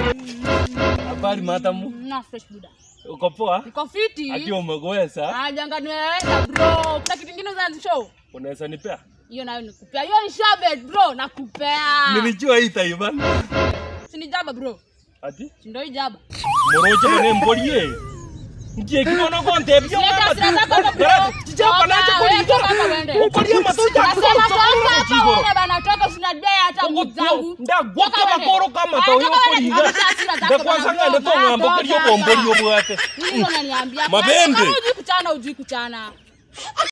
Habari matamu. Na fresh buda. Uko poa? Niko fiti. Ati umegowesa? Ah, janga nimeenda bro. Kuna kitu kingine za show. Unaweza nipea? Hiyo nayo nikupea. Hiyo ni shabet bro, nakupea. Nilijua hii taifa. Si ni jaba bro. Ati? Si ndio hii jaba. Moroje mene mbolie. Ngie kimono konte byo Leta mama. sira zako hapo, bro. Tijapa na Toka, cha wewe kuli. toka hapa uende. Ukolie matoja. Nasema toka hapa uende bana, toka usinadai hata nguvu zangu. ndagwoka Toka uende. makoro kama Ah, toyo toka uende. kolinga Kabisa hasira zako ndakwasanga bana, ndetonga toka, mbokorio toka bomborio hapa. bwate Nini unaniambia? Mabembe. Kama hujui kuchana, hujui kuchana.